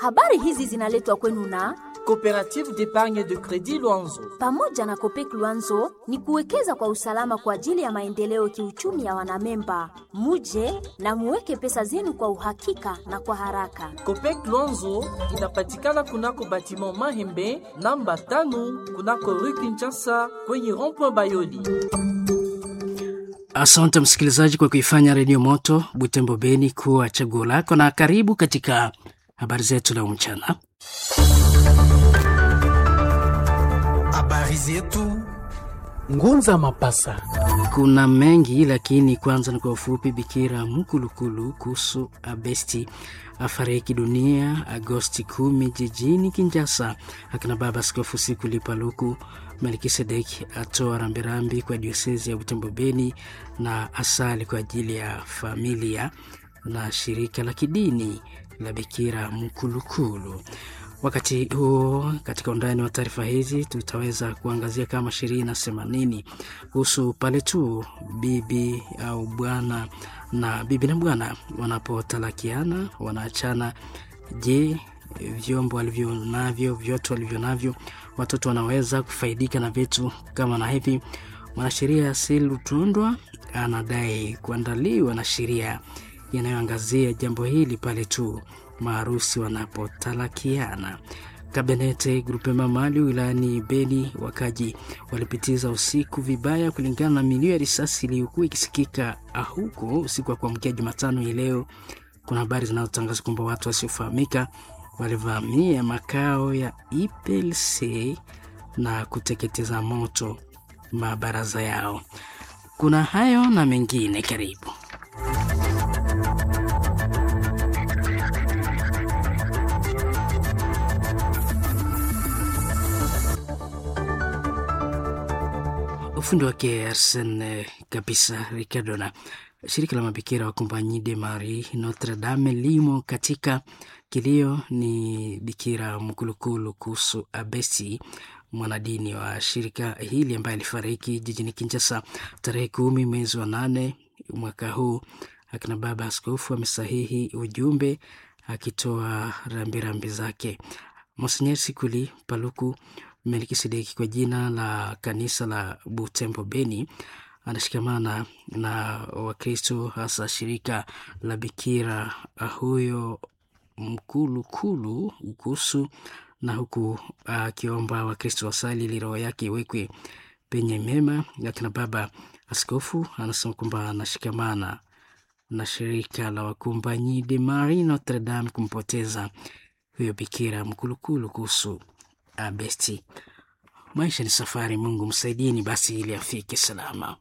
Habari hizi zinaletwa kwenu na Coopérative d'épargne de crédit Luanzo. pamoja na Kopek Luanzo ni kuwekeza kwa usalama kwa ajili ya maendeleo kiuchumi ya wanamemba. Muje na muweke pesa zenu kwa uhakika na kwa haraka. Copec Luanzo inapatikana kunako batiment Mahembe namba tano kunako rue Kinshasa kwenye rond-point Bayoli. Asante msikilizaji kwa kuifanya Redio Moto Butembo Beni kuwa chaguo lako, na karibu katika habari zetu leo mchana. Habari zetu Ngunza Mapasa. Kuna mengi lakini kwanza ni kwa ufupi. Bikira Mkulukulu kuhusu Abesti afariki dunia Agosti kumi jijini Kinjasa. Akina baba Askofu Sikuli Paluku Melkisedeki atoa rambirambi kwa diosezi ya Butembo Beni na asali kwa ajili ya familia na shirika la kidini la Bikira Mkulukulu. Wakati huo katika undani wa taarifa hizi tutaweza kuangazia kama sheria inasema nini kuhusu pale tu bibi au bwana na bibi na bwana wanapotalakiana wanaachana. Je, vyombo walivyo navyo vyote walivyo navyo watoto wanaweza kufaidika na vitu kama na hivi? Mwanasheria Silutundwa anadai kuandaliwa na sheria inayoangazia jambo hili pale tu maarusi wanapotalakiana. Kabenete Grupema Mali wilayani Beni, wakaji walipitiza usiku vibaya kulingana na milio ya risasi iliyokuwa ikisikika huko usiku wa kuamkia Jumatano hii leo. Kuna habari zinazotangaza kwamba watu wasiofahamika walivamia makao ya IPLC na kuteketeza moto mabaraza yao. Kuna hayo na mengine, karibu. ufundi wake Arsen kabisa Ricardo. Na shirika la mabikira wa Compagnie de Marie Notre Dame limo katika kilio. Ni bikira Mkulukulu kuhusu Abesi, mwanadini wa shirika hili ambaye alifariki jijini Kinshasa tarehe kumi mwezi wa nane mwaka huu. Akina baba askofu amesahihi ujumbe akitoa rambirambi zake. Monsenyer Sikuli Paluku Melkisedeki kwa jina la kanisa la Butembo Beni anashikamana na Wakristo hasa shirika la Bikira huyo Mkulukulu ukusu na huku akiomba uh, Wakristo wasali ili roho yake iwekwe penye mema. Akina baba askofu anasema kwamba anashikamana na shirika la Wakompanyi de Marie Notre Dame kumpoteza huyo Bikira Mkulukulu kuhusu Abesti. Maisha ni safari, Mungu msaidieni basi ili afike salama.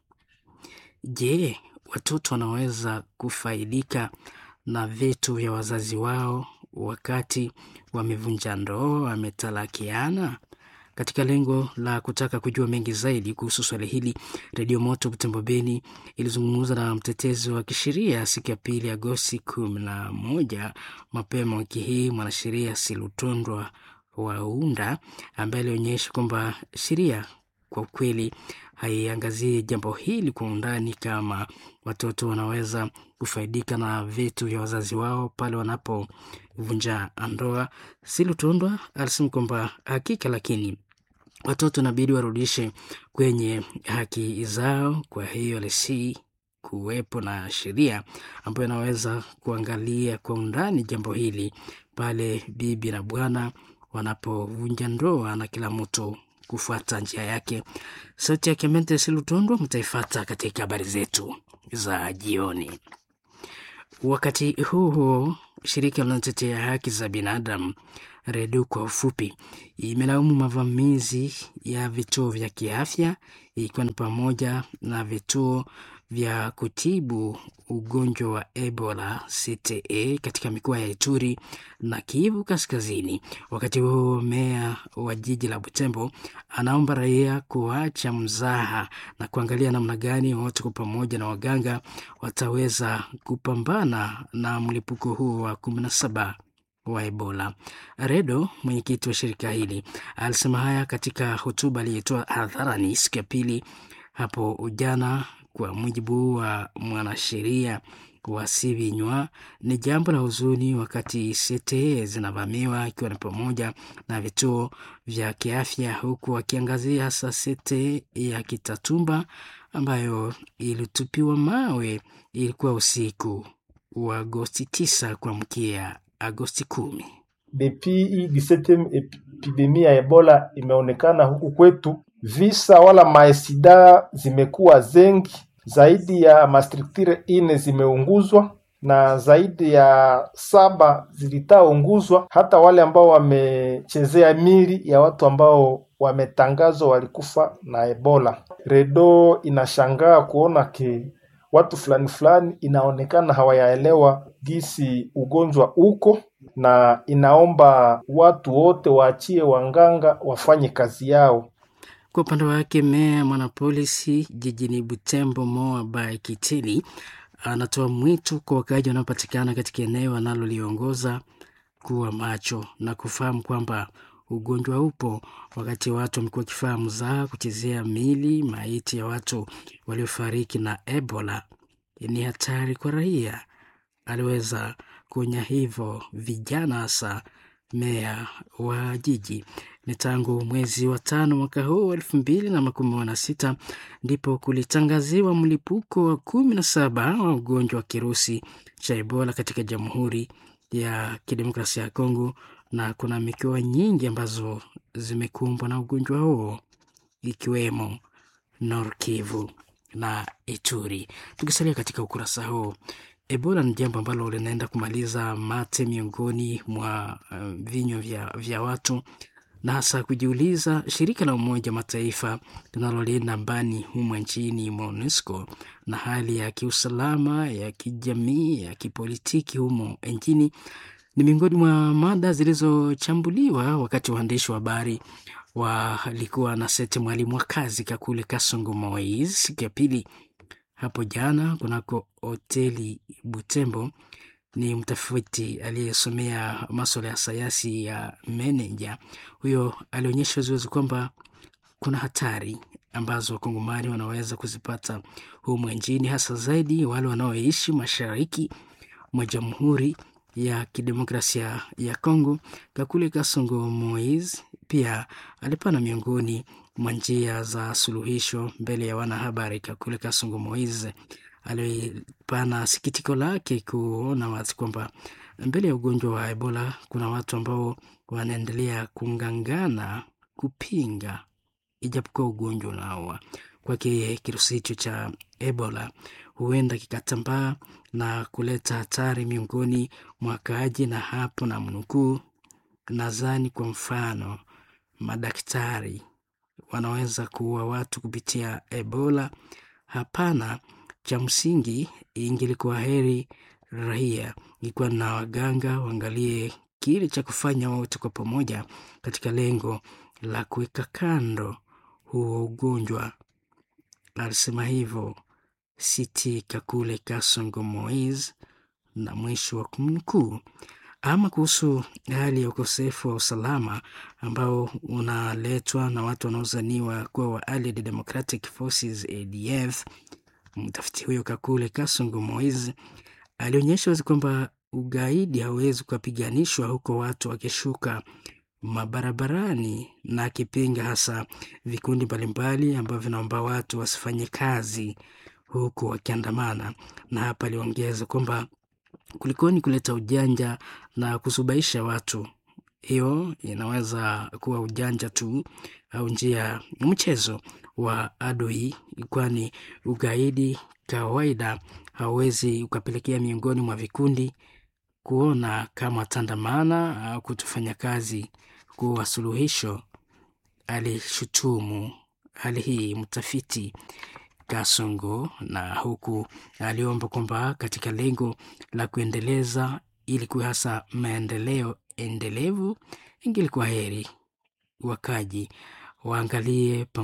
Je, watoto wanaweza kufaidika na vitu vya wazazi wao wakati wamevunja ndoa, wametalakiana? Katika lengo la kutaka kujua mengi zaidi kuhusu swali hili, Redio Moto Butembo Beni ilizungumza na mtetezi wa kisheria siku ya pili Agosti kumi na moja mapema wiki hii, mwanasheria Silutondwa Waunda ambaye alionyesha kwamba sheria kwa ukweli haiangazie jambo hili kwa undani, kama watoto wanaweza kufaidika na vitu vya wazazi wao pale wanapovunja ndoa. Silutondwa alisema kwamba hakika, lakini watoto inabidi warudishe kwenye haki zao. Kwa hiyo lesi kuwepo na sheria ambayo inaweza kuangalia kwa undani jambo hili pale bibi na bwana wanapovunja ndoa na kila mtu kufuata njia yake. Sauti ya Kemente Silutondwa mtaifata katika habari zetu za jioni. Wakati huo huo, shirika linalotetea haki za binadamu REDU kwa ufupi, imelaumu mavamizi ya vituo vya kiafya ikiwa ni pamoja na vituo vya kutibu ugonjwa wa Ebola CTE katika mikoa ya Ituri na Kivu Kaskazini. Wakati huo meya wa jiji la Butembo anaomba raia kuacha mzaha na kuangalia namna gani wote kwa pamoja na waganga wataweza kupambana na mlipuko huo wa kumi na saba wa Ebola. Redo, mwenyekiti wa shirika hili, alisema haya katika hotuba aliyotoa hadharani siku ya pili hapo jana. Kwa mujibu wa mwanasheria wasivinywa. Ni jambo la huzuni wakati sete zinavamiwa, ikiwa ni pamoja na vituo vya kiafya, huku wakiangazia hasa sete ya Kitatumba ambayo ilitupiwa mawe. Ilikuwa usiku wa Agosti 9 kuamkia Agosti kumi. Depuis hii 17 epidemia ya Ebola imeonekana huku kwetu, visa wala maesida zimekuwa zengi, zaidi ya mastructure ine zimeunguzwa na zaidi ya saba zilitaunguzwa. Hata wale ambao wamechezea mili ya watu ambao wametangazwa walikufa na Ebola. Redo inashangaa kuona ke watu fulani fulani inaonekana hawayaelewa gisi ugonjwa uko na inaomba watu wote waachie wanganga wafanye kazi yao. Kwa upande wake, meya mwanapolisi jijini Butembo Moa Bai Kitili anatoa mwito kwa wakaaji wanaopatikana katika eneo analoliongoza kuwa macho na kufahamu kwamba ugonjwa upo, wakati watu wamekuwa wakifanya mzaha kuchezea mili maiti ya watu waliofariki na Ebola ni hatari kwa raia. Aliweza kuonya hivyo vijana, hasa meya wa jiji. Ni tangu mwezi wa tano mwaka huu elfu mbili na makumi na sita ndipo kulitangaziwa mlipuko wa kumi na saba wa ugonjwa wa kirusi cha Ebola katika Jamhuri ya Kidemokrasia ya Kongo, na kuna mikoa nyingi ambazo zimekumbwa na ugonjwa huo ikiwemo Nord Kivu na Ituri. Tukisalia katika ukurasa huu, Ebola ni jambo ambalo linaenda kumaliza mate miongoni mwa uh, vinywa vya, vya watu na hasa kujiuliza shirika la Umoja Mataifa linalolinda amani humo nchini MONUSCO na hali ya kiusalama ya kijamii ya kipolitiki humo nchini ni miongoni mwa mada zilizochambuliwa wakati waandishi wa habari walikuwa na sete mwalimu wa kazi Kakule Kasongo Moise siku ya pili hapo jana kunako hoteli Butembo. Ni mtafiti aliyesomea maswala ya sayansi ya meneja. Huyo alionyesha waziwazi kwamba kuna hatari ambazo wakongomani wanaweza kuzipata humu nchini, hasa zaidi wale wanaoishi mashariki mwa Jamhuri ya Kidemokrasia ya Kongo. Kakule Kasongo Moise pia alipana miongoni mwa njia za suluhisho mbele ya wanahabari. Kakule Kasongo Moise alipana sikitiko lake kuona watu kwamba mbele ya ugonjwa wa Ebola kuna watu ambao wanaendelea kungangana kupinga, ijapokuwa ugonjwa unaua. Kwake kirusi hicho cha Ebola huenda kikatambaa na kuleta hatari miongoni mwa wakaaji, na hapo na mnukuu, nadhani kwa mfano madaktari wanaweza kuua watu kupitia Ebola. Hapana, cha msingi ingelikuwa heri raia ikiwa na waganga waangalie kile cha kufanya wote kwa pamoja katika lengo la kuweka kando huo ugonjwa. Alisema hivyo Siti Kakule Kasongo Moise, na mwisho wa kumnukuu. Ama kuhusu hali ya ukosefu wa usalama ambao unaletwa na watu wanaozaniwa kuwa wa Allied Democratic Forces ADF, mtafiti huyo Kakule Kasongo Moise alionyesha wazi kwamba ugaidi hauwezi kupiganishwa huko watu wakishuka mabarabarani, na akipinga hasa vikundi mbalimbali ambavyo vinaomba watu wasifanye kazi huku wakiandamana. Na hapa aliongeza kwamba kulikoni kuleta ujanja na kusubaisha watu, hiyo inaweza kuwa ujanja tu au njia mchezo wa adui, kwani ugaidi kawaida hauwezi ukapelekea miongoni mwa vikundi kuona kama tandamana au kutofanya kazi kuwa suluhisho. Alishutumu hali hii mtafiti Kasongo, na huku aliomba kwamba katika lengo la kuendeleza ili kuwa hasa maendeleo endelevu, ingelikuwa heri wakaji waangalie